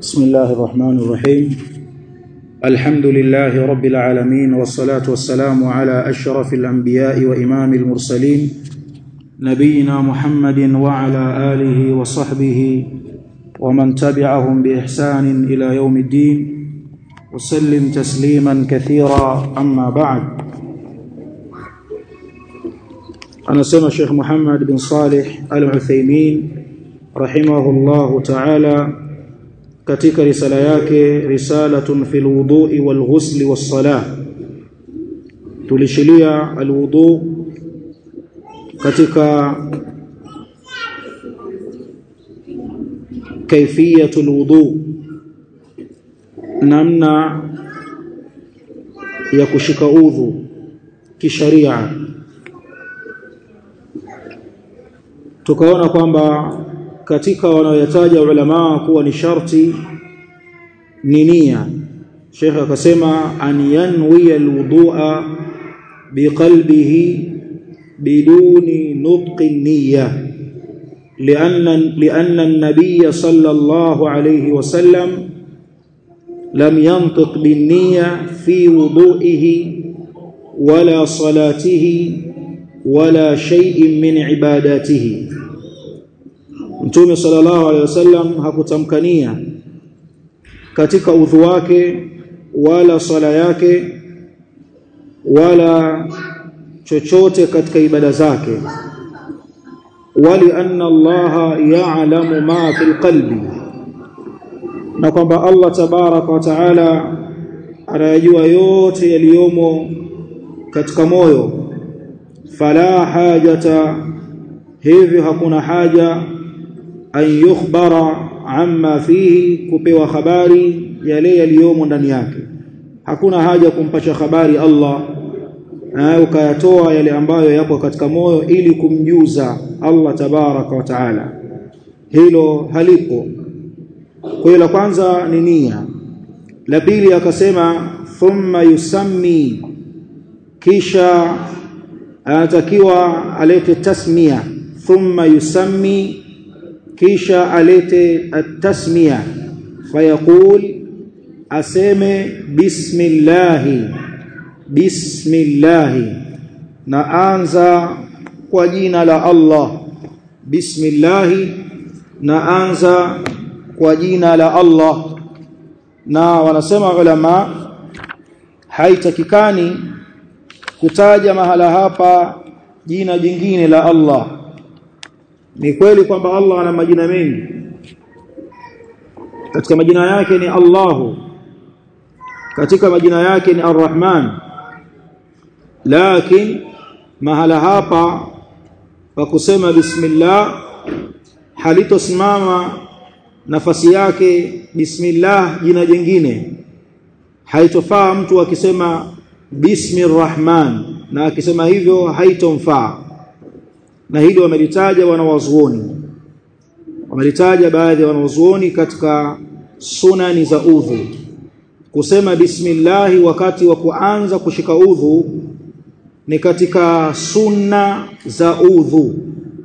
بسم الله الرحمن الرحيم الحمد لله رب العالمين والصلاة والسلام على أشرف الأنبياء وإمام المرسلين نبينا محمد وعلى آله وصحبه ومن تبعهم بإحسان إلى يوم الدين وسلم تسليما كثيرا أما بعد أنا سمع الشيخ محمد بن صالح العثيمين رحمه الله تعالى katika risala yake risalatun fil wudu'i wal ghusli was salah tulishilia alwudu katika kaifiyatul wudu namna ya kushika udhu kisharia tukaona kwamba katika wanaoyataja ulama kuwa ni sharti ni nia Sheikh akasema an yanwi alwudu'a biqalbihi biduni nutqi niyya لأن لأن النبي صلى الله عليه وسلم لم ينطق بالنية في وضوئه ولا صلاته ولا شيء من عباداته Mtume sallallahu alaihi wasallam hakutamkania katika udhu wake wala swala yake wala chochote katika ibada zake wali anna Allah ya'lamu ma fil qalbi na kwamba Allah tabaraka wa taala anayajua yote yaliyomo katika moyo fala hajata hivyo hakuna haja an yukhbara amma fihi kupewa habari yale yaliyomo ndani yake hakuna haja kumpasha habari Allah ukayatoa yale ambayo yapo katika moyo ili kumjuza Allah tabaraka wa taala hilo halipo kwa hiyo la kwanza ni nia la pili akasema thumma yusammi kisha anatakiwa alete tasmia thumma yusammi kisha alete at-tasmiya fayaqul aseme bismillah bismillah na anza kwa jina la Allah bismillah na anza kwa jina la Allah na wanasema ulama haitakikani kutaja mahala hapa jina jingine la Allah ni kweli kwamba Allah ana majina mengi katika majina yake ni Allahu katika majina yake ni Ar-Rahman lakini mahala hapa pa kusema bismillah halitosimama nafasi yake bismillah jina jingine haitofaa mtu akisema bismir-rahman na akisema hivyo haitomfaa na hili wamelitaja wanawazuoni wamelitaja baadhi ya wanawazuoni katika sunani za udhu kusema bismillahi wakati wa kuanza kushika udhu ni katika sunna za udhu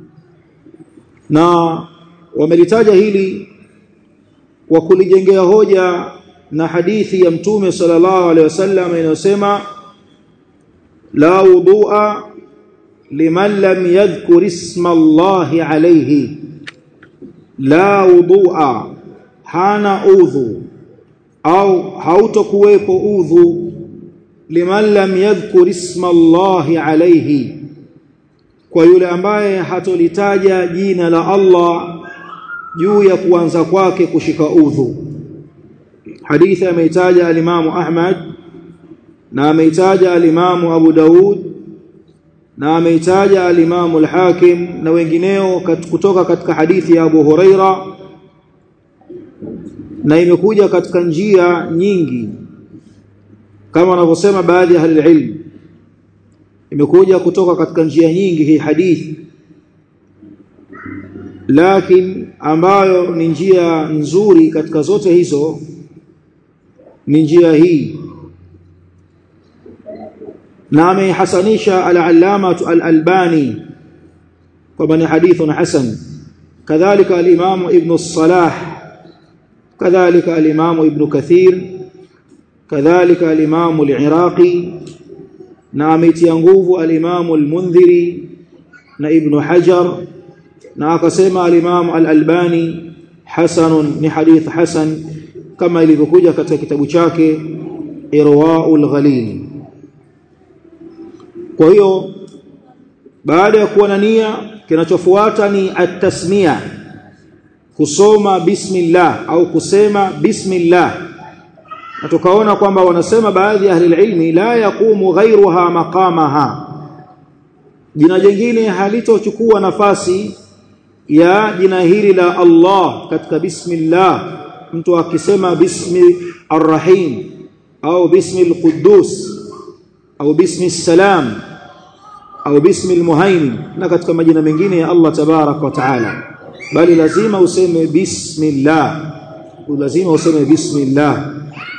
na wamelitaja hili kwa kulijengea hoja na hadithi ya mtume sallallahu alaihi wasallam inayosema la wudhu'a liman lam yadhkur isma Allah alayhi la wudhu'a hana udhu au hautokuwepo udhu liman lam yadhkur isma Allah alayhi kwa yule ambaye hatolitaja jina la Allah juu ya kuanza kwake kushika udhu hadithi ameitaja alimamu Ahmad na ameitaja alimamu Abu Daud na ameitaja al-Imam al-Hakim na wengineo kat, kutoka katika hadithi ya Abu Huraira na imekuja katika njia nyingi kama wanavyosema baadhi ya ilm imekuja kutoka katika njia nyingi hii hadithi lakini ambayo ni njia nzuri katika zote hizo ni njia hii na ameihasanisha al-allama al-albani kwamba ni hadithun hasan kadhalika al-imam ibn salah kadhalika al-Imam Ibn Kathir kadhalika al-Imam al-Iraqi na ametia nguvu al-Imam al-Mundhiri na Ibn Hajar na akasema al-Imam al-Albani hasanun ni hadith hasan kama ilivyokuja katika kitabu chake Irwaul Ghalil kwa hiyo baada ya kuwa na nia kinachofuata ni at-tasmiya kusoma bismillah au kusema bismillah na tukaona kwamba wanasema baadhi ya ahli ilmi la yaqumu ghayruha maqamaha jina jingine halitochukua nafasi ya jina hili la Allah katika bismillah mtu akisema bismi arrahim au bismi alquddus au bismi salam au bismi almuhaimin na katika majina mengine ya Allah tabarak wa taala bali lazima useme bismillah lazima useme bismillah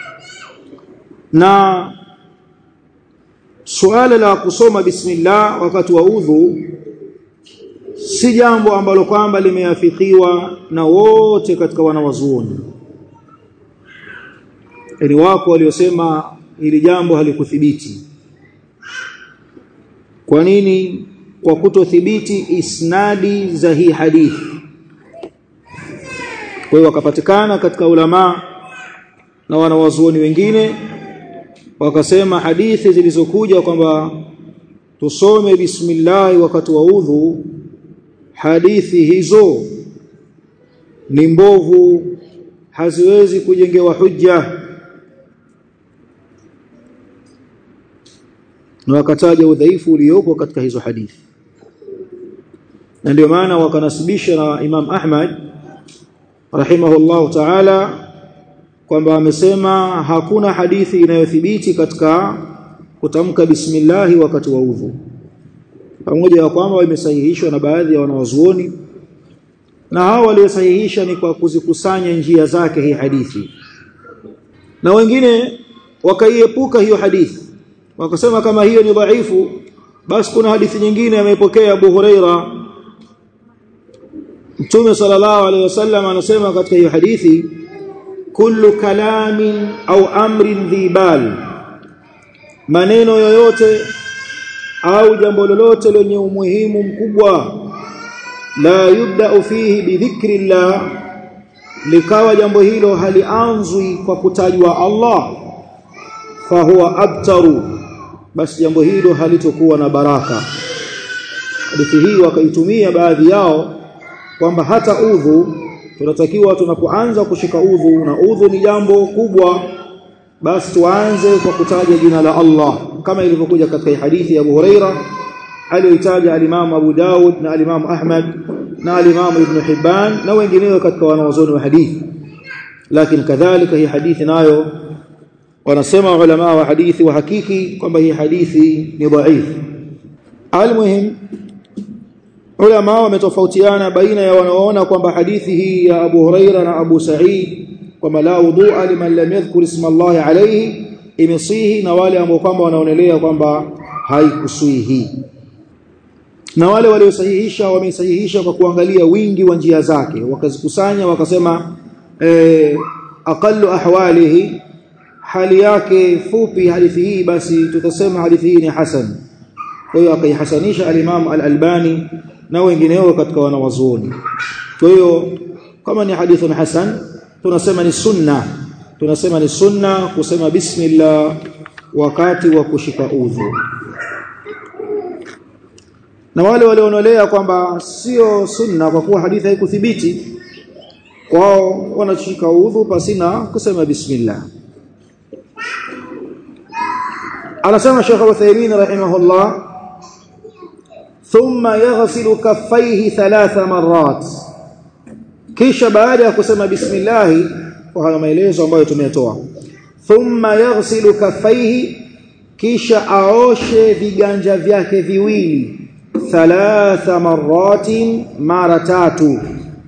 na suala la kusoma bismillah wakati wa udhu si jambo ambalo kwamba limeafikiwa na wote katika wanawazuoni ili wako waliosema hili jambo halikuthibiti kwa nini kwa kutothibiti isnadi za hii hadithi kwa hiyo wakapatikana katika ulama na wanawazuoni wengine wakasema hadithi zilizokuja kwamba tusome bismillah wakati wa udhu hadithi hizo ni mbovu haziwezi kujengewa hujja na wakataja udhaifu uliopo katika hizo hadithi na ndio maana wakanasibisha na Imam Ahmad rahimahullahu ta'ala kwamba amesema hakuna hadithi inayothibiti katika kutamka bismillah wakati wa udhu pamoja na kwamba imesahihishwa na baadhi ya wanawazuoni na hao waliosahihisha ni kwa kuzikusanya njia zake hii hadithi na wengine wakaiepuka hiyo hadithi wakasema kama hiyo ni dhaifu basi kuna hadithi nyingine amepokea Abu Huraira Mtume sallallahu alaihi wasallam anasema katika hiyo hadithi kullu kalamin au amrin dhibal maneno yoyote au jambo lolote lenye umuhimu mkubwa la yubda fihi bidhikri llah likawa jambo hilo halianzwi kwa kutajwa Allah fahuwa abtaru basi jambo hilo halitokuwa na baraka hadithi hii wakaitumia baadhi yao kwamba hata udhu tunatakiwa tunapoanza kushika udhu na udhu ni jambo kubwa basi tuanze kwa kutaja jina la Allah kama ilivyokuja katika hadithi ya Abu Huraira aliyoitaja al-Imam Abu Daud na al-Imam Ahmad na al-Imam Ibn Hibban na wengineo katika wanawazuoni wa hadithi lakini kadhalika hii hadithi nayo wanasema ulama wa hadithi wa hakiki kwamba hii hadithi ni dhaif almuhim ulama wametofautiana baina ya wanaoona kwamba hadithi hii ya Abu Huraira na Abu Sa'id kwamba la wudhu'a liman lam yadhkur isma Allah alayhi imesihi na wale ambao kwamba wanaonelea kwamba haikusihi na wale waliosahihisha wamesahihisha kwa kuangalia wingi wa njia zake wakazikusanya wakasema eh, aqallu ahwalihi hali yake fupi hadithi hii basi tutasema hadithi hii ni hasan kwa hiyo akaihasanisha al-Imam al-Albani na wengineo katika wanawazuoni kwa hiyo kama ni hadithun hasan tunasema ni sunna tunasema ni sunna kusema bismillah wakati wa kushika udhu na wale walioonelea kwamba sio sunna kwa kuwa hadithi haikuthibiti kwao wanashika udhu pasina kusema bismillah anasema Sheikh Uthaymeen rahimahullah thumma yaghsilu kaffayhi thalatha marrat kisha baada ya kusema bismillah kwa haya maelezo ambayo tumetoa thumma yaghsilu kaffayhi kisha aoshe viganja vyake viwili thalatha marratin mara tatu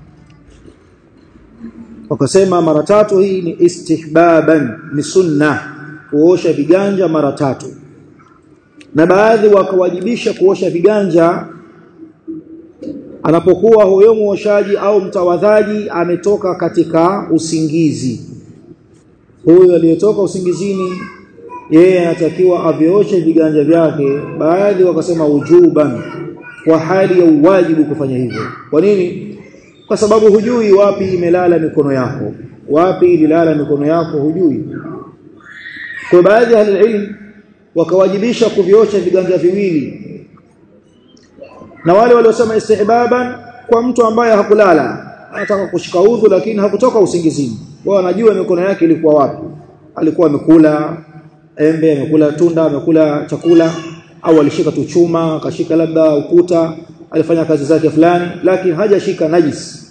wakasema mara tatu hii ni istihbaban ni sunna kuosha viganja mara tatu na baadhi wakawajibisha kuosha viganja anapokuwa huyo muoshaji au mtawadhaji ametoka katika usingizi huyo aliyetoka usingizini yeye anatakiwa avioshe viganja vyake baadhi wakasema ujuban kwa hali ya uwajibu kufanya hivyo kwa nini kwa sababu hujui wapi imelala mikono yako wapi ililala mikono yako hujui kwa baadhi ya ilmu wakawajibisha kuviosha viganja viwili na wale waliosema istihbaban kwa mtu ambaye hakulala anataka kushika udhu lakini hakutoka usingizini wao anajua mikono yake ilikuwa wapi alikuwa amekula embe amekula tunda amekula chakula au alishika tu chuma akashika labda ukuta alifanya kazi zake fulani lakini hajashika najis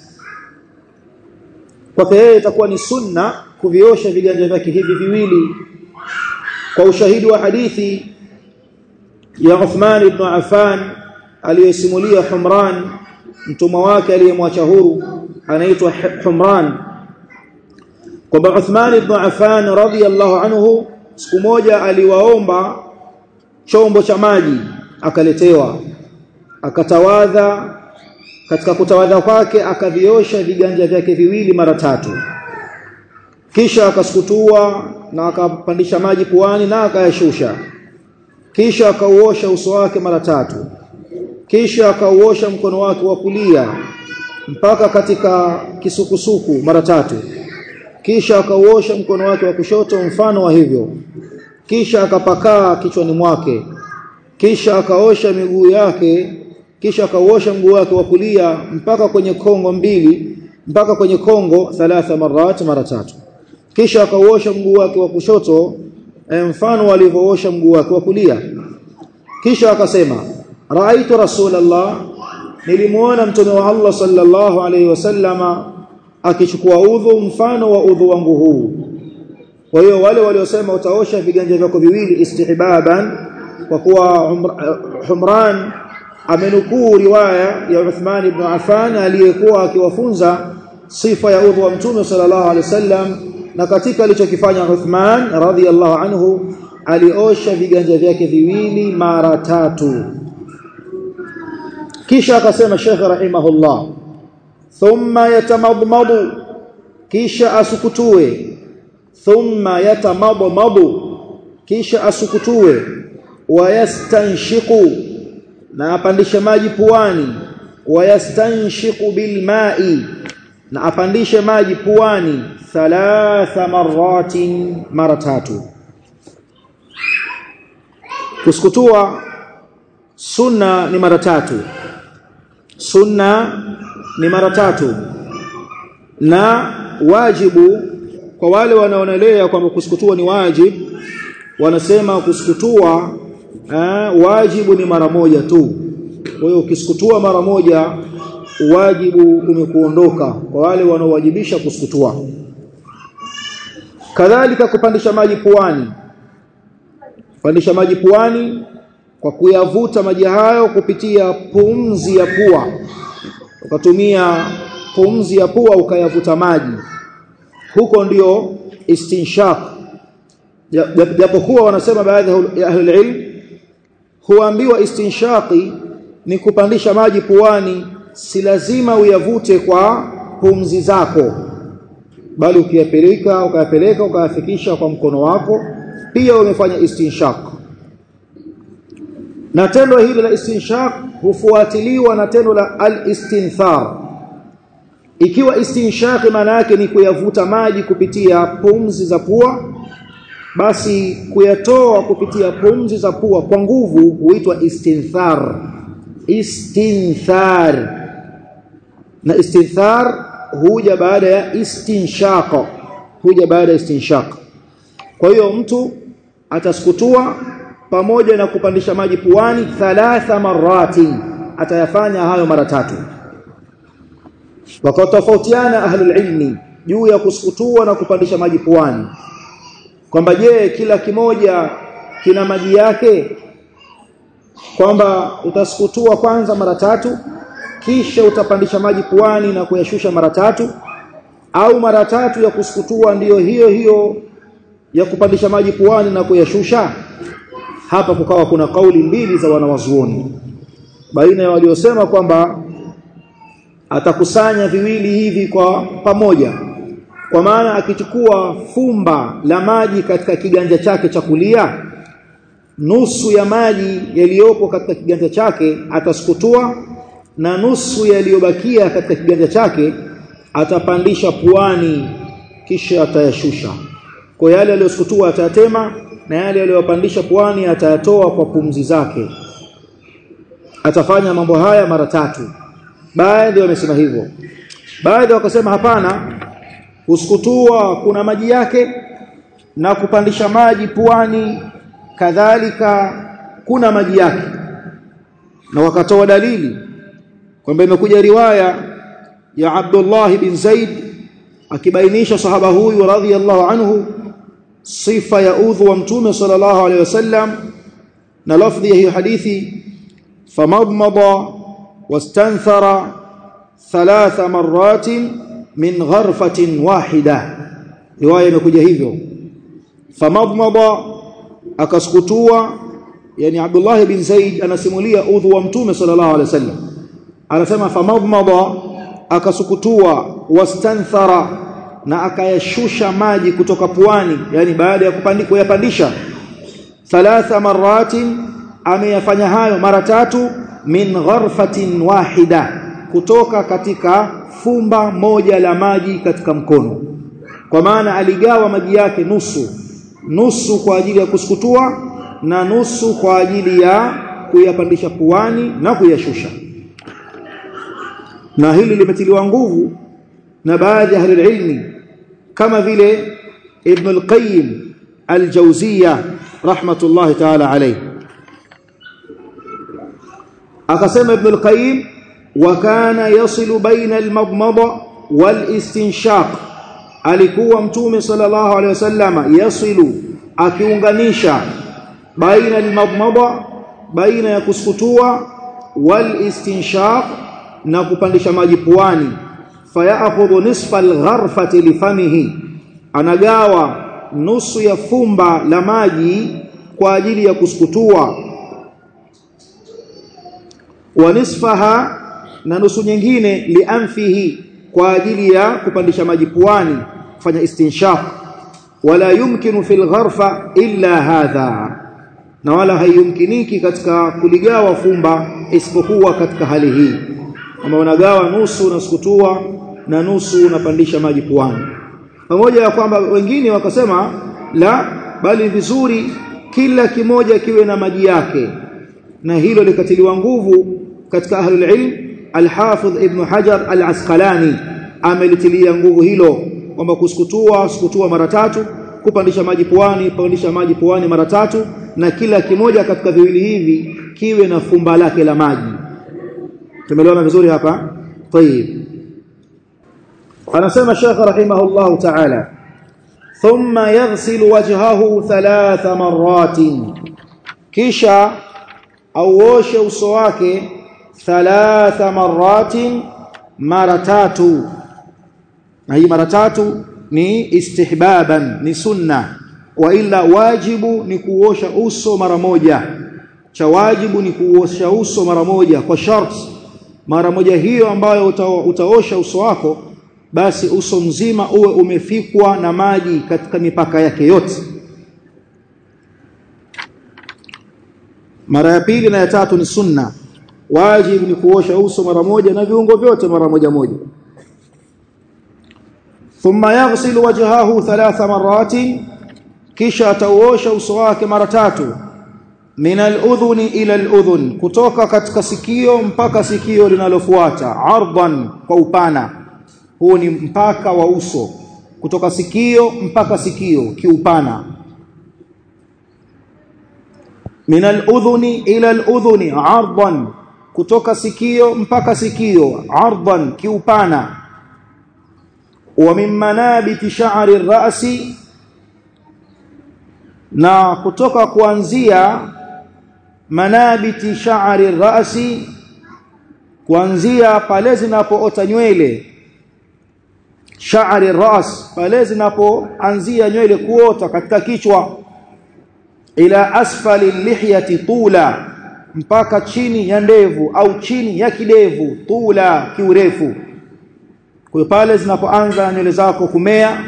kwake yeye itakuwa ni sunna kuviosha viganja vyake hivi viwili kwa ushahidi wa hadithi ya Uthman ibn Affan aliyesimulia Humran mtumwa wake aliyemwacha huru anaitwa Humran kwamba Uthman ibn Affan radhiyallahu anhu siku moja aliwaomba chombo cha maji akaletewa akatawadha katika kutawadha kwake akaviosha viganja vyake viwili mara tatu kisha akasukutua na akapandisha maji puani na akayashusha kisha akauosha uso wake mara tatu kisha akauosha mkono wake wa kulia mpaka katika kisukusuku mara tatu kisha akauosha mkono wake wa kushoto mfano wa hivyo kisha akapakaa kichwani mwake kisha akaosha miguu yake kisha akauosha mguu wake wa kulia mpaka kwenye kongo mbili mpaka kwenye kongo thalatha marat mara tatu kisha akauosha mguu wake wa kushoto mfano alivyoosha mguu wake wa kulia kisha akasema raaitu rasulullah nilimuona mtume wa Allah sallallahu alayhi wasallama akichukua udhu mfano wa udhu wangu huu kwa hiyo wale waliosema utaosha viganja vyako viwili istihbaban kwa kuwa Humran amenukuu riwaya ya Uthman ibn Affan aliyekuwa akiwafunza sifa ya udhu wa mtume sallallahu alaihi wasallam na katika alichokifanya Uthman radhiyallahu anhu aliosha viganja vyake viwili mara tatu kisha akasema Sheikh rahimahullah thumma yatamadmadu kisha asukutue thumma yatamadmadu kisha asukutue wayastanshiqu na apandishe maji puani wayastanshiqu bilma'i na apandishe maji puani thalatha maratin mara tatu kusukutua sunna ni mara tatu sunna ni mara tatu na wajibu kwa wale wanaonelea kwamba kusukutua ni wajib wanasema kusukutua eh, wajibu ni mara moja tu kwa hiyo ukisukutua mara moja wajibu umekuondoka kwa wale wanaowajibisha kusukutua kadhalika kupandisha maji puani kupandisha maji puani kwa kuyavuta maji hayo kupitia pumzi ya pua ukatumia pumzi ya pua ukayavuta maji huko ndio istinshaq japokuwa wanasema baadhi ya ahli ilm huambiwa istinshaqi ni kupandisha maji puani si lazima uyavute kwa pumzi zako bali ukiyapeleka ukayapeleka ukayafikisha kwa mkono wako pia umefanya istinshaq na tendo hili la istinshaq hufuatiliwa na tendo la al-istinthar ikiwa istinshaq maana yake ni kuyavuta maji kupitia pumzi za pua basi kuyatoa kupitia pumzi za pua kwa nguvu huitwa istinthar istinthar na istinthar huja baada ya istinshaq huja baada ya istinshaq kwa hiyo mtu atasukutua pamoja na kupandisha maji puani thalatha marati atayafanya hayo mara tatu wakatofautiana ahlul ilmi juu ya kusukutua na kupandisha maji puani kwamba je kila kimoja kina maji yake kwamba utasukutua kwanza mara tatu kisha utapandisha maji puani na kuyashusha mara tatu au mara tatu ya kusukutua ndiyo hiyo hiyo ya kupandisha maji puani na kuyashusha hapa kukawa kuna kauli mbili za wanawazuoni baina ya waliosema kwamba atakusanya viwili hivi kwa pamoja kwa maana akichukua fumba la maji katika kiganja chake cha kulia nusu ya maji yaliyopo katika kiganja chake atasukutua na nusu yaliyobakia katika kiganja chake atapandisha puani kisha atayashusha kwa yale aliyosukutua atayatema na yale aliyopandisha puani atayatoa kwa pumzi zake atafanya mambo haya mara tatu baadhi wamesema hivyo baadhi wakasema hapana kusukutua kuna maji yake na kupandisha maji puani kadhalika kuna maji yake na wakatoa dalili kwamba imekuja riwaya ya Abdullah bin Zaid akibainisha sahaba huyu radhiyallahu anhu sifa ya udhu wa mtume sallallahu alaihi wasallam na lafdhi ya hiyo hadithi famadmada wastanthara thalatha marratin min gharfatin wahida riwaya imekuja hivyo famadmada akasukutua yani Abdullah bin Zaid anasimulia udhu wa mtume sallallahu alaihi wasallam anasema famadmada akasukutua wastanthara na akayashusha maji kutoka puani yani baada ya kupandika kuyapandisha thalatha maratin ameyafanya hayo mara tatu min gharfatin wahida kutoka katika fumba moja la maji katika mkono kwa maana aligawa maji yake nusu nusu kwa ajili ya kusukutua na nusu kwa ajili ya kuyapandisha puani na kuyashusha na hili limetiliwa nguvu na baadhi ya ahli ilmi kama vile Ibn al-Qayyim al-Jawziyya rahmatullahi ta'ala alayhi akasema Ibn al-Qayyim wa kana yasilu baina al-madmada wal-istinshaq alikuwa mtume sallallahu alayhi wasallam yasilu akiunganisha baina al-madmada baina ya kusukutua wal-istinshaq na kupandisha maji puani fayakhudhu nisfa algharfati lifamihi anagawa nusu ya fumba la maji kwa ajili ya kusukutua wa nisfaha na nusu nyingine lianfihi kwa ajili ya kupandisha maji puani kufanya istinshaq wala yumkinu fil gharfa illa hadha na wala haiyumkiniki katika kuligawa fumba isipokuwa katika hali hii kama unagawa nusu unasukutua na nusu unapandisha maji puani pamoja ya kwamba wengine wakasema la bali vizuri kila kimoja kiwe na maji yake na hilo likatiliwa nguvu katika ahlul ilm al-Hafidh Ibn Hajar al-Asqalani amelitilia nguvu hilo kwamba kusukutua sukutua mara tatu kupandisha maji puani pandisha maji puani mara tatu na kila kimoja katika viwili hivi kiwe na fumba lake la maji tumeelewana vizuri hapa طيب anasema Sheikh rahimahullah ta'ala thumma yaghsilu wajhahu thalath marratin kisha auoshe uso wake thalath marratin mara tatu na hii mara tatu ni istihbaban ni sunna wa illa wajibu ni kuosha uso mara moja cha wajibu ni kuosha uso mara moja kwa sharti mara moja hiyo ambayo uta, utaosha uso wako basi uso mzima uwe umefikwa na maji katika mipaka yake yote mara ya pili na ya tatu ni sunna wajibu ni kuosha uso mara moja na viungo vyote mara moja moja thumma yaghsilu wajhahu thalatha maratin kisha atauosha uso wake mara tatu min al-udhuni ila al-udhun kutoka katika sikio mpaka sikio linalofuata ardan kwa upana huu ni mpaka wa uso kutoka sikio mpaka sikio kiupana min al-udhuni ila al-udhuni ardan kutoka sikio mpaka sikio ardan kiupana wa min manabiti sha'ri ar-ra'si na kutoka kuanzia manabiti sha'ri rasi kuanzia pale zinapoota nywele sha'ri ras pale zinapoanzia nywele kuota katika kichwa ila asfali lihyati tula mpaka chini ya ndevu au chini ya kidevu tula kiurefu kwa pale zinapoanza nywele zako kumea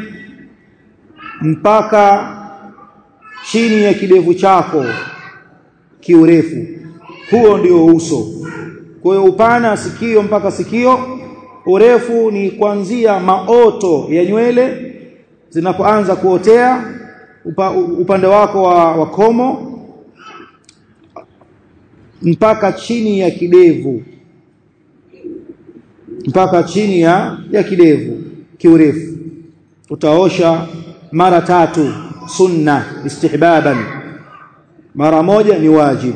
mpaka chini ya kidevu chako kiurefu huo ndio uso kwa hiyo upana sikio mpaka sikio urefu ni kuanzia maoto ya nywele zinapoanza kuotea upa, upande wako wa, wa komo mpaka chini ya kidevu mpaka chini ya, ya kidevu kiurefu utaosha mara tatu sunna istihbaban mara moja ni wajibu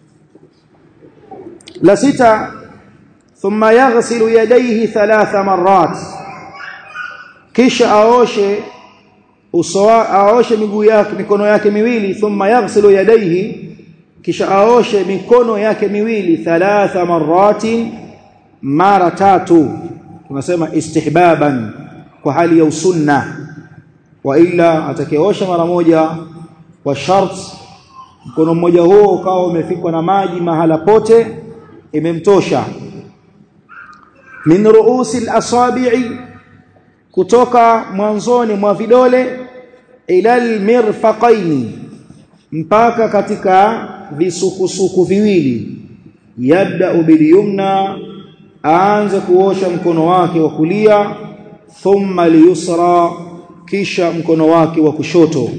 la sita thumma yaghsilu yadayhi thalatha marrat kisha aoshe uso aoshe miguu yake mikono yake miwili thumma yaghsilu yadayhi kisha aoshe mikono yake miwili thalatha marratin mara tatu tunasema istihbaban kwa hali ya usunna wa illa atakayeosha mara moja kwa shart mkono mmoja huo ukawa umefikwa na maji mahala pote imemtosha min ruusi al-asabi'i kutoka mwanzoni mwa vidole ila al-mirfaqaini mpaka katika visukusuku viwili yabda bilyumna aanze kuosha mkono wake wa kulia thumma liyusra kisha mkono wake wa kushoto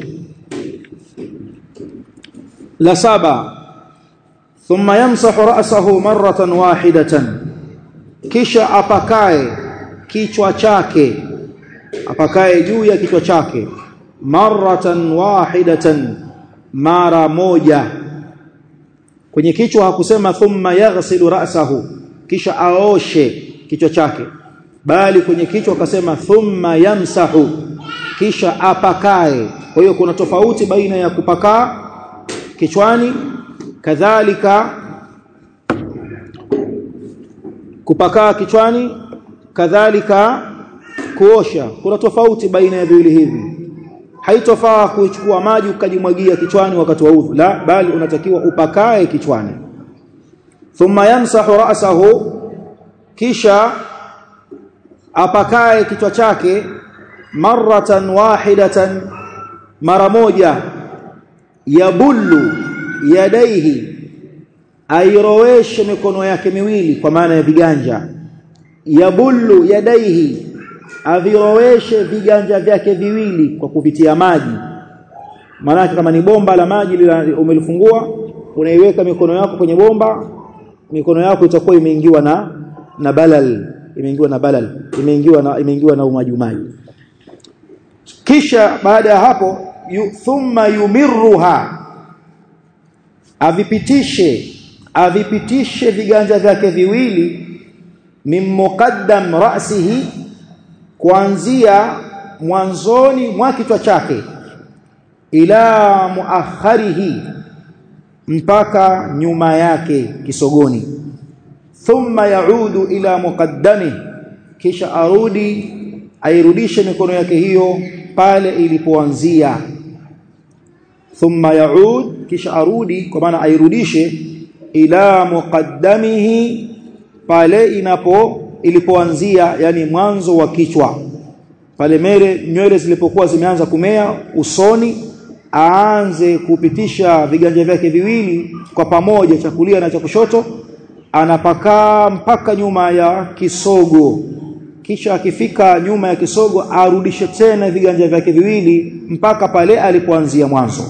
la saba thumma yamsahu ra'sahu marratan wahidatan kisha apakae kichwa chake apakae juu ya kichwa chake marratan wahidatan mara moja kwenye kichwa hakusema thumma yaghsilu ra'sahu kisha aoshe kichwa chake bali kwenye kichwa akasema thumma yamsahu kisha apakae kwa hiyo kuna tofauti baina ya kupakaa kichwani kadhalika kupakaa kichwani kadhalika kuosha kuna tofauti baina ya viwili hivi haitofaa kuchukua maji ukajimwagia kichwani wakati wa udhu la bali unatakiwa upakae kichwani thumma yamsahu ra'sahu kisha apakae kichwa chake maratan wahidatan mara moja yabullu yadaihi airoweshe mikono yake miwili kwa maana ya viganja yabullu yadaihi aviroweshe viganja vyake viwili kwa kuvitia maji maana kama ni bomba la maji umelifungua unaiweka mikono yako kwenye bomba mikono yako itakuwa imeingiwa na na balal imeingiwa na balal imeingiwa na imeingiwa na umaji maji kisha baada ya hapo yu, thumma yumirruha avipitishe avipitishe viganja vyake viwili min muqaddam ra'sihi kuanzia mwanzoni mwa kichwa chake ila muakharihi mpaka nyuma yake kisogoni thumma yaudu ila muqaddami kisha arudi airudishe mikono yake hiyo pale ilipoanzia thumma yaud kisha arudi kwa maana airudishe ila muqaddamihi pale inapo ilipoanzia yani mwanzo wa kichwa pale mere nywele zilipokuwa zimeanza kumea usoni aanze kupitisha viganja vyake viwili kwa pamoja cha kulia na cha kushoto anapakaa mpaka nyuma ya kisogo kisha akifika nyuma ya kisogo arudishe tena viganja vyake viwili mpaka pale alipoanzia mwanzo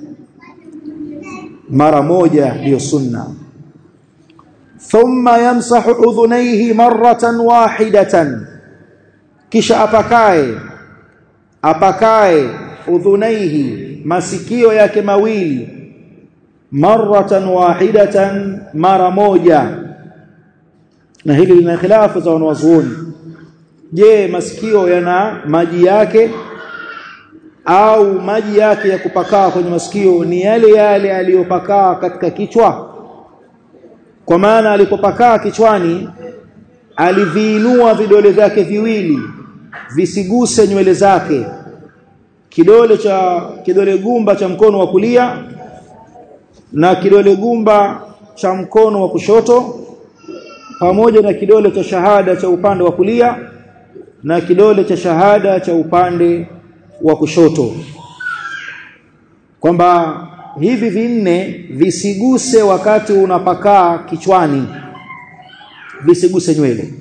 mara moja ndiyo sunna thumma yamsahu udhunayhi marratan wahidatan kisha apakae apakae udhunaihi masikio yake mawili marratan wahidatan mara moja na hili lina khilafu za wanawazuoni je masikio yana maji yake au maji yake ya kupakaa kwenye masikio ni yale yale aliyopakaa katika kichwa kwa maana alipopakaa kichwani aliviinua vidole vyake viwili visiguse nywele zake kidole cha kidole gumba cha mkono wa kulia na kidole gumba cha mkono wa kushoto pamoja na kidole cha shahada cha upande wa kulia na kidole cha shahada cha upande wa kushoto kwamba hivi vinne visiguse wakati unapakaa kichwani visiguse nywele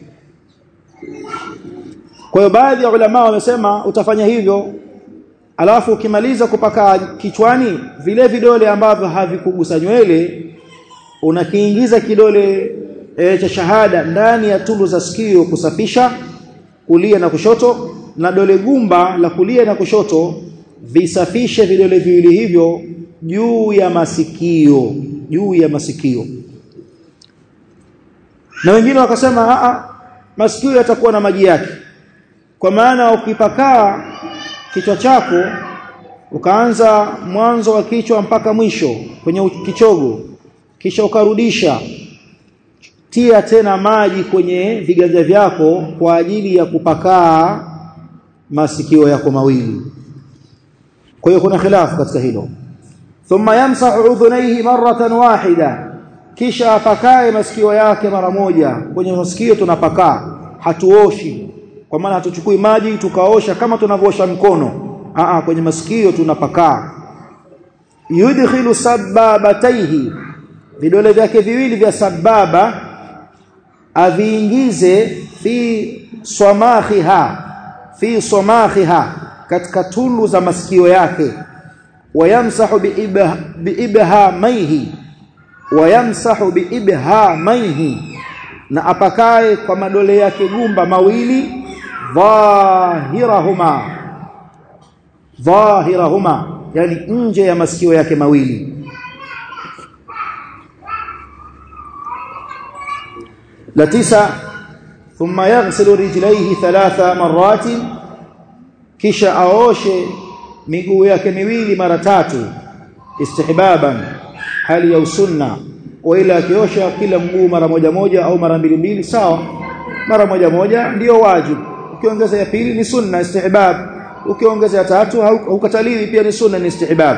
kwa hiyo baadhi ya ulama wamesema utafanya hivyo alafu ukimaliza kupaka kichwani vile vidole ambavyo havikugusa nywele unakiingiza kidole e, cha shahada ndani ya tundu za sikio kusafisha kulia na kushoto na dole gumba la kulia na kushoto visafishe vidole viwili hivyo juu ya masikio juu ya masikio na wengine wakasema a masikio yatakuwa na maji yake kwa maana ukipakaa kichwa chako ukaanza mwanzo wa kichwa mpaka mwisho kwenye kichogo kisha ukarudisha tia tena maji kwenye viganja vyako kwa ajili ya kupakaa masikio yako mawili kwa hiyo kuna khilafu katika hilo thumma yamsahu udhunayhi maratan wahida kisha apakae masikio yake mara moja kwenye masikio tunapakaa hatuoshi kwa maana hatuchukui maji tukaosha kama tunavyoosha mkono Aa, kwenye masikio tunapakaa yudkhilu sababataihi vidole vyake viwili vya sababa aviingize fi swamakhiha fi swamakhiha katika tundu za masikio yake wayamsahu biibhamaihi wayamsahu biibhamaihi na apakae kwa madole yake gumba mawili dhahirahuma dhahirahuma yani nje ya masikio yake mawili la tisa thumma yaghsilu rijlaihi thalatha marati kisha aoshe miguu yake miwili mara tatu istihbaban hali ya usunna wa ila akiosha kila mguu mara moja moja au mara mbili mbili sawa mara moja moja ndiyo wajibu ukiongeza ya pili ni sunna istihbab ukiongeza ya tatu haukataliwi pia ni sunna ni istihbab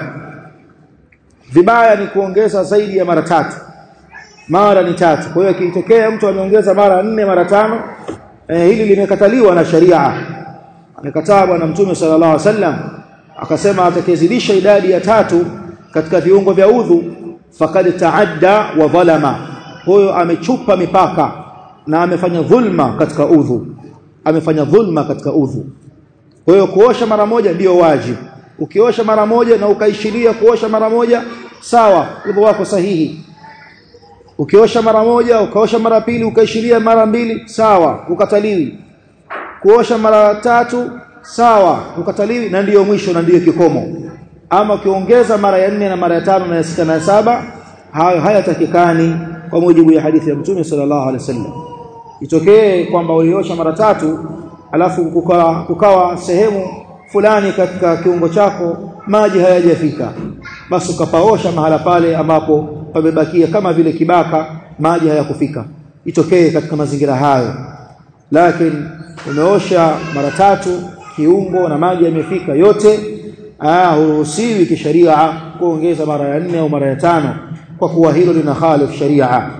vibaya ni kuongeza zaidi ya mara tatu mara ni tatu kwa hiyo ikitokea mtu ameongeza mara nne mara tano eh, hili limekataliwa na sharia amekataa bwana mtume sallallahu alaihi wasallam akasema atakayezidisha idadi ya tatu katika viungo vya udhu fakad taadda wa dhalama huyo amechupa mipaka na amefanya dhulma katika udhu amefanya dhulma katika udhu kwa hiyo kuosha mara moja ndiyo wajibu ukiosha mara moja na ukaishiria kuosha mara moja sawa udhu wako sahihi ukiosha mara moja ukaosha mara pili ukaishiria mara mbili sawa ukataliwi kuosha mara tatu sawa ukataliwi na ndiyo mwisho na ndiyo kikomo ama ukiongeza mara ya nne na mara ya tano na ya sita na ya saba hayo hayatakikani kwa mujibu ya hadithi ya mtume sallallahu alaihi wasallam itokee kwamba uliosha mara tatu alafu kukawa, kukawa sehemu fulani katika kiungo chako maji hayajafika basi ukapaosha mahala pale ambapo pamebakia kama vile kibaka maji hayakufika itokee katika mazingira hayo lakini umeosha mara tatu kiungo na maji yamefika yote ah huruhusiwi kisharia kuongeza mara ya nne au mara ya tano kwa kuwa hilo lina khalif sharia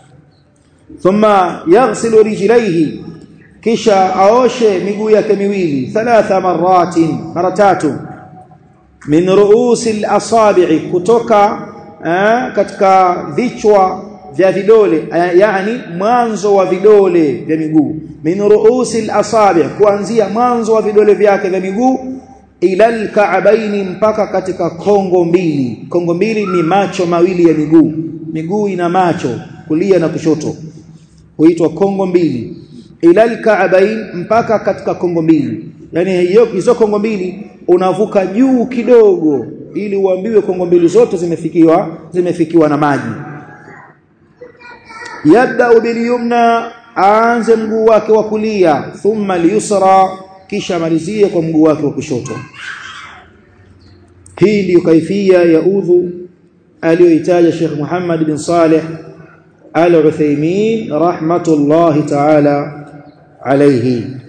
thumma yaghsilu rijlaihi kisha aoshe miguu yake miwili thalatha maratin mara tatu min ruusi al-asabi'i kutoka eh, katika vichwa vya vidole yani mwanzo wa vidole vya miguu min ruusi al-asabi' kuanzia mwanzo wa vidole vyake vya miguu ila al-ka'baini mpaka katika kongo mbili kongo mbili ni macho mawili ya miguu miguu ina macho kulia na kushoto huitwa kongo mbili ila al-ka'bain mpaka katika kongo mbili yani hiyo hizo kongo mbili unavuka juu kidogo ili uambiwe kongo mbili zote zimefikiwa zimefikiwa na maji yabda bilyumna aanze mguu wake wa kulia thumma liyusra kisha malizie kwa mguu wake wa kushoto hii ndiyo kaifia ya udhu aliyoitaja Sheikh Muhammad bin Saleh Al-Uthaymeen rahmatullahi ta'ala alayhi